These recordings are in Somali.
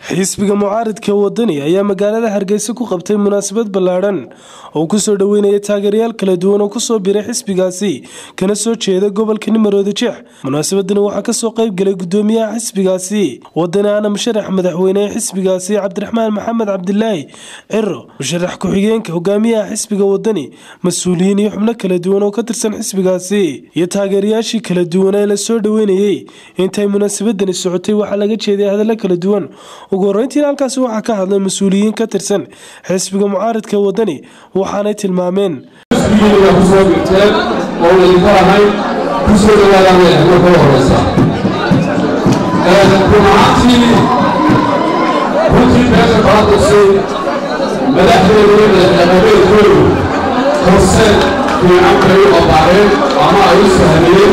xisbiga mucaaridka wadani ayaa magaalada hargeysa ku qabtay munaasabad ballaadhan oo kusoo dhoweynaya taageerayaal kala duwan oo kusoo biray xisbigaasi kana soo jeeda gobolka nimaroodi jeex munaasabadani waxaa kasoo qayb galay gudoomiyaha xisbigaasi wadani aana musharax madaxweyne ee xisbigaasi cabdiraxmaan maxamed cabdilaahi ciro musharax ku-xigeenka hogaamiyaha xisbiga wadani mas-uuliyiin iyo xubno kala duwan oo ka tirsan xisbigaasi iyo taageerayaashii kala duwan ee lasoo dhoweynayey intay munaasabadani socotay waxaa laga jeeday hadallo kala duwan ugu horeyntiina halkaasi waxaa ka hadlay mas-uuliyiin ka tirsan xisbiga mucaaridka wadani waxaanay tilmaameen xisbigiina kusoo dhigteen oo laydinka ahay kusoo dhawaadaan marka horeysa run ahaantii runtii beesha baadusay madaxdeedu madaxdhaqameedkoodu horse fiican bay u abaareen ama ay u sahmiyeen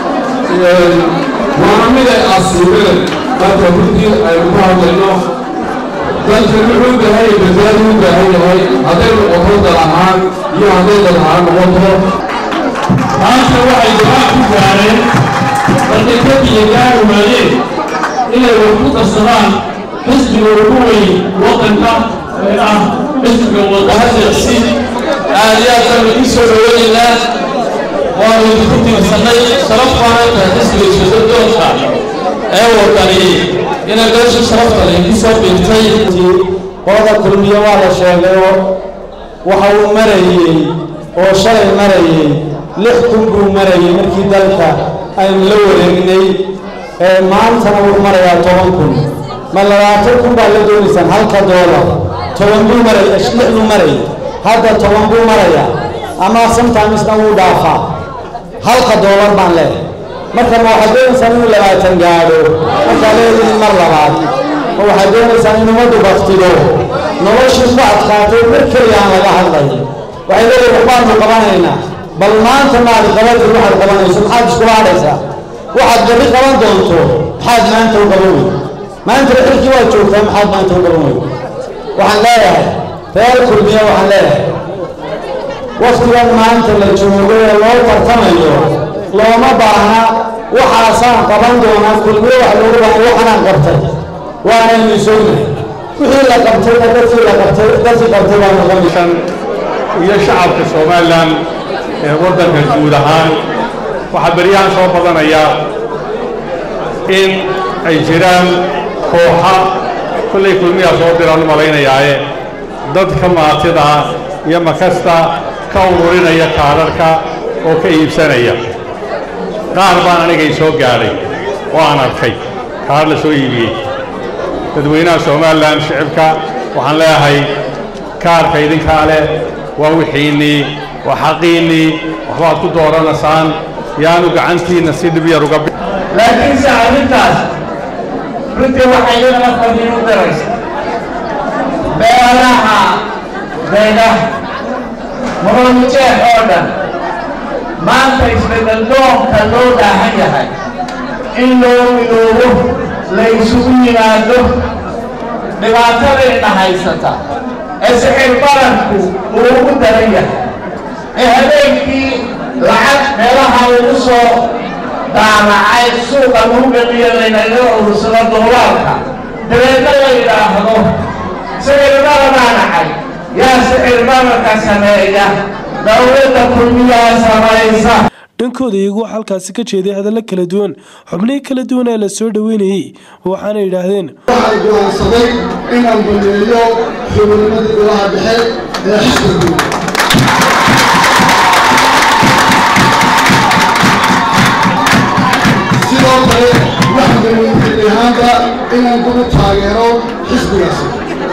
waana mid ay asiibeen marka runtii aynu ku hadlayno dalkan wuxuu u baahan yahay badbaadi u baahan yahay hadday noqoto dal ahaan iyo hadday dal ahaan noqoto maanta waxay go-aan ku gaareen markay ka biyagaan waayeen inay wax ku darsadaan xisbiga ugu weyn waddanka ee ah xisbiga wadahadalsi aad iyo aad baan idin soo dhaweynaynaa waanu idinku tiirsannay sharaf baana tahay xisbiga isbeddeldoonka ee wadani inay beesha sharafta laydin soo biirtay qolada kulmiye waa la sheegayoo waxa uu marayey oo shalay marayey lix kun buu marayey markii dalka aynu la wareegnay maantana wuu marayaa toban kun ma labaatan kun baa la doonaysaan halka doolar toban buu maray lix buu marayay hadda toban buu marayaa ama sometimes-na wuu dhaafaa halka doolar baan leehay marka ma waxaad doonaysaan inuu labaatan gaadho markaa leedihin mar labaad ma waxaad doonaysaan in ummaddu baktido noloshii ku adkaatay mar keliya aan laga hadlay waxay leeyihin waxbaanu qabanaynaa bal maanta maad qabatid waxaad qabanayso maxaad iskula hadhaysaa waxaad berri qaban doonto maxaad maanta u qaban wey maantana xilkii waad joogtaa maxaad maanta u qaban wey waxaan leeyahay reer kulmiya waxaan leeyahay waktigan maanta la joogo ee loo tartamayo looma baahna waxaasaan qaban doonaa kulmiye wax loogu baahay waxanaan qabtay waanaynu soonahay wixii la qabtayna dadkii la qabtay dadkii qabtay baa noqonaysa iyo shacabka somalilan ee waddanka guud ahaan waxaa beryahan soo badanaya in ay jiraan kooxa kollay kulmiyaa soo diraan u malaynayaaye dadka maatida iyo makasta ka ururinaya kaadharhka oo ka iibsanaya qaar baan anigay soo gaadhay oo aan arkay kaadh la soo iibiyey dadweynaha somalilan shicibka waxaan leeyahay kaarka idinkaa leh waa wixiinnii waa xaqiinnii waxbaad ku dooranaysaan yaanu gacantiinna si dhib yar uga laakiinse arrintaas runtii waxay iyadana fadiin u daraysa beelaha beega muruujeex oo dhan maanta isbeddel doonka loo baahan yahay in loo midoobo la isugu yimaado dhibaatadayna haysata ee sixir baranku uu ugu daran yahay ee habeenkii lacag meelaha lagu soo daanacay suuqa lagu geliyo laynaga urursado doolaarka dabeedna la yidhaahdo sixir baranaa nacay yaa sixir baranka sameeya dowladda kulmiyaa samaysa dhankooda iyagu halkaasi ka jeeday hadallo kala duwan xubnihii kala duwan ee la soo dhoweynayey waxaana yidhaahdeen waxaan go'aansaday inaan baneeyo xubinnimadii golaha dhexe ee xisbiga sidoo kale waxaan baneeyey ahaanba inaan kugu taageero xisbigaasi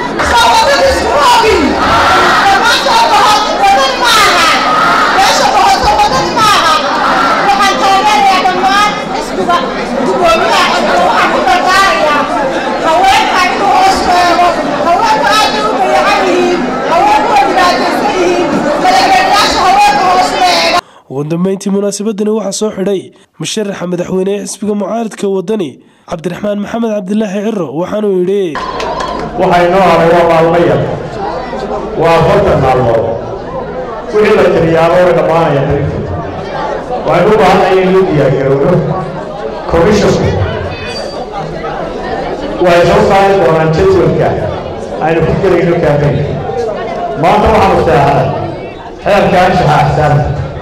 ugu dambeyntii munaasabadani waxaa soo xidhay musharaxa madaxweyne ee xisbiga mucaaridka wadani cabdiraxmaan maxamed cabdilaahi ciro waxaanuu yidhi waxaa inoo haray waa maalmo yar waa afartan maalmood wixii la tiriyaaba way dhammaanaya tarinta waxaynu u baahanaya in loo diyaargarowno commissionku way soo saari doonaan jadwalka aynu ku gelayno kaambeynka maanta waxaanu seexanay xeerka anshaxa axsaabta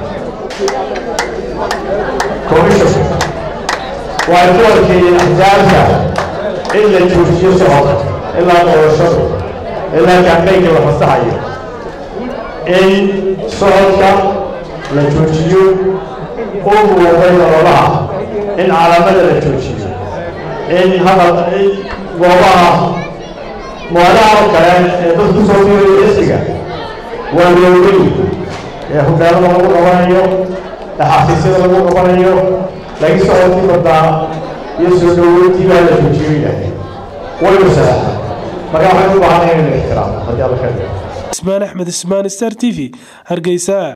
commissionka waxay ku arkeeyeen axsaabta in la joojiyo socodka ilaa doorashadu ilaa kaambeynka la fasaxayo in socodka la joojiyo u muuqday ololaha in calaamada la joojiyo in hadal goobaha moolaha oo kale ee dadku soo fiirayo xisbiga waa loogay ee hoggaamada lagu qabanayo ee xafiisyada lagu qabanayo laga socodkii badaa iyo soo dhaweyntii baa la joojiyo yidhahdeen waynu saxaa marka waxaynu u baahanay inaynu ixtiraamo haddii alla ka dhigo ismaan axmed ismaan star t v hargeysa